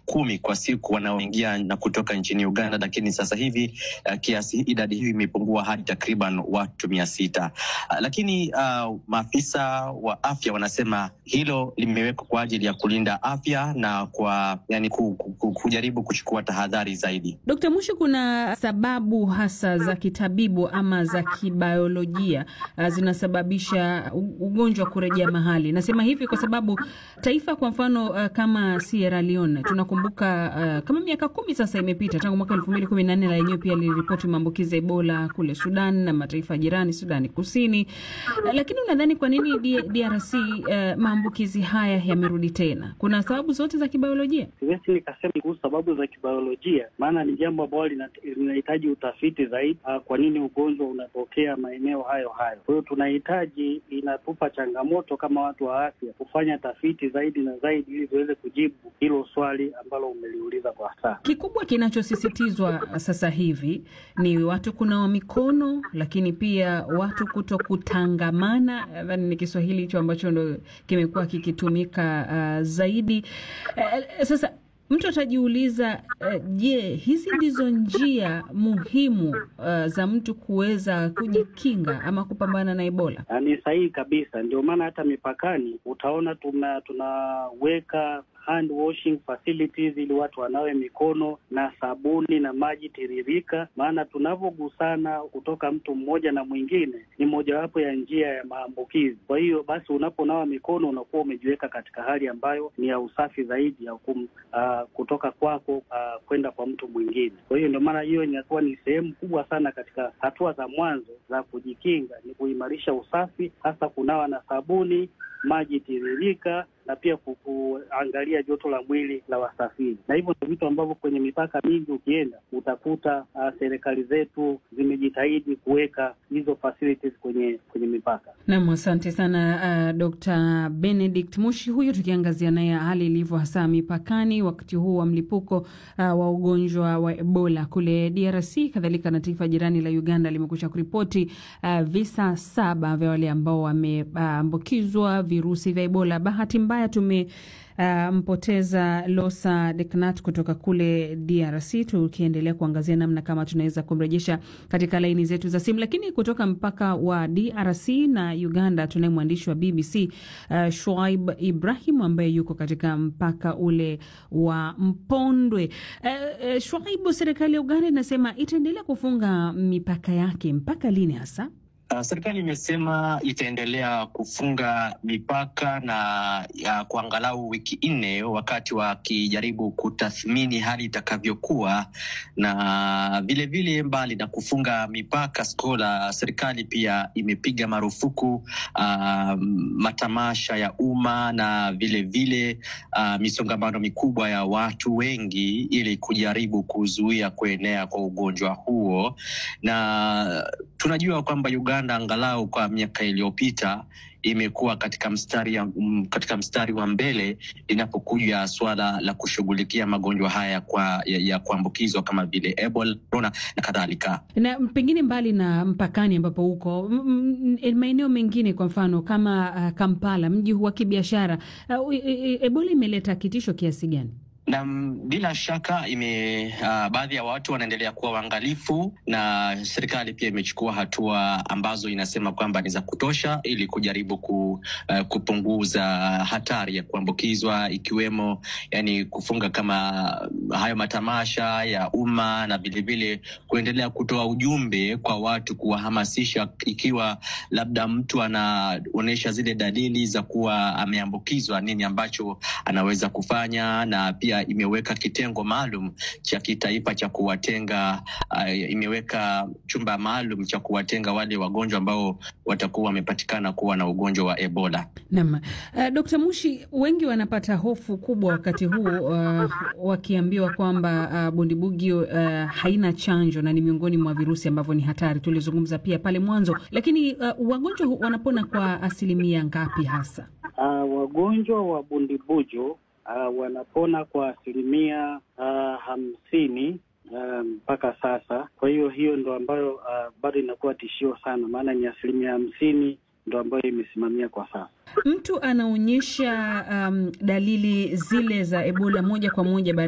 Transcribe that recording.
kumi kwa siku wanaoingia na kutoka nchini Uganda, lakini sasa hivi uh, kiasi idadi hiyo imepungua hadi takriban watu mia sita. Uh, lakini uh, maafisa wa afya wanasema hilo limewekwa kwa ajili ya kulinda afya na kwa yani ku, ku, kujaribu kuchukua tahadhari zaidi. Dkt. Mushi, kuna sababu hasa za kitabibu ama za kibiolojia uh, zinasababisha ugonjwa kurejea mahali? Nasema hivi kwa sababu taifa kwa mfano uh, kama Sierra Leone tunakumbuka uh, kama miaka kumi sasa imepita tangu mwaka elfu mbili kumi na nne la yenyewe pia liliripoti maambukizi ya Ebola kule Sudan na mataifa jirani Sudani Kusini. Uh, lakini unadhani kwa nini DRC uh, maambukizi haya yamerudi tena? Kuna sababu zote za kibiolojia? Siwezi nikasema kuhusu sababu za kibiolojia, maana ni jambo ambalo linahitaji utafiti zaidi. Uh, kwa nini ugonjwa unatokea maeneo hayo hayo? Kwa hiyo tunahitaji, inatupa changamoto kama watu wa afya kufanya tafiti zaidi na zaidi ili tuweze kujibu hilo swali ambalo umeliuliza kwa sasa. Kikubwa kinachosisitizwa sasa hivi ni watu kunawa mikono, lakini pia watu kuto kutangamana. Nadhani ni Kiswahili hicho ambacho ndo kimekuwa kikitumika uh, zaidi uh, sasa mtu atajiuliza je, uh, hizi ndizo njia muhimu uh, za mtu kuweza kujikinga ama kupambana na Ebola? Ni sahihi kabisa, ndio maana hata mipakani utaona tuna tunaweka hand washing facilities ili watu wanawe mikono na sabuni na maji tiririka, maana tunavyogusana kutoka mtu mmoja na mwingine ni mojawapo ya njia ya maambukizi. Kwa hiyo basi, unaponawa mikono unakuwa umejiweka katika hali ambayo ni ya usafi zaidi ya kum, uh, kutoka kwako uh, kwenda kwa mtu mwingine. Kwa hiyo ndio maana hiyo inakuwa ni sehemu kubwa sana katika hatua za mwanzo za kujikinga, ni kuimarisha usafi, hasa kunawa na sabuni, maji tiririka na pia kuangalia joto la mwili la wasafiri, na hivyo ndio vitu ambavyo kwenye mipaka mingi ukienda utakuta uh, serikali zetu zimejitahidi kuweka hizo facilities kwenye kwenye mipaka. Naam, asante sana uh, Dr. Benedict Mushi huyu, tukiangazia naye hali ilivyo hasa mipakani wakati huu wa mlipuko uh, wa ugonjwa wa Ebola kule DRC, kadhalika na taifa jirani la Uganda limekusha kuripoti uh, visa saba vya wale ambao wameambukizwa uh, virusi vya Ebola. Bahati mbaya tumempoteza uh, Losa Deknat kutoka kule DRC, tukiendelea kuangazia namna kama tunaweza kumrejesha katika laini zetu za simu. Lakini kutoka mpaka wa DRC na Uganda tunaye mwandishi wa BBC uh, Shuaib Ibrahim ambaye yuko katika mpaka ule wa Mpondwe. Uh, uh, Shuaib, serikali ya Uganda inasema itaendelea kufunga mipaka yake mpaka lini hasa? Uh, serikali imesema itaendelea kufunga mipaka na ya kwa angalau wiki nne, wakati wakijaribu kutathmini hali itakavyokuwa, na vilevile vile mbali na kufunga mipaka Skola, serikali pia imepiga marufuku uh, matamasha ya umma na vilevile vile, uh, misongamano mikubwa ya watu wengi ili kujaribu kuzuia kuenea kwa ugonjwa huo, na tunajua kwamba Uganda angalau kwa miaka iliyopita imekuwa katika mstari ya, um, katika mstari wa mbele linapokuja swala la kushughulikia magonjwa haya kwa, ya, ya kuambukizwa kama vile Ebola, corona na kadhalika. Na pengine mbali na mpakani ambapo huko maeneo mengine, kwa mfano kama uh, Kampala, mji wa kibiashara uh, Ebola imeleta kitisho kiasi gani? na bila shaka ime uh, baadhi ya watu wanaendelea kuwa waangalifu, na serikali pia imechukua hatua ambazo inasema kwamba ni za kutosha ili kujaribu ku, uh, kupunguza hatari ya kuambukizwa, ikiwemo yani kufunga kama hayo matamasha ya umma na vilevile kuendelea kutoa ujumbe kwa watu, kuwahamasisha ikiwa labda mtu anaonyesha zile dalili za kuwa ameambukizwa, nini ambacho anaweza kufanya na pia imeweka kitengo maalum cha kitaifa cha kuwatenga uh, imeweka chumba maalum cha kuwatenga wale wagonjwa ambao watakuwa wamepatikana kuwa na ugonjwa wa Ebola. Naam. Uh, Dr. Mushi, wengi wanapata hofu kubwa wakati huu uh, wakiambiwa kwamba uh, bundibugyo uh, haina chanjo na ni miongoni mwa virusi ambavyo ni hatari. Tulizungumza pia pale mwanzo, lakini uh, wagonjwa wanapona kwa asilimia ngapi hasa? Uh, wagonjwa wa bundibujo Uh, wanapona kwa asilimia uh, hamsini mpaka um, sasa. Kwa hiyo hiyo ndo ambayo uh, bado inakuwa tishio sana, maana ni asilimia hamsini ndo ambayo imesimamia kwa sasa. Mtu anaonyesha um, dalili zile za Ebola moja kwa moja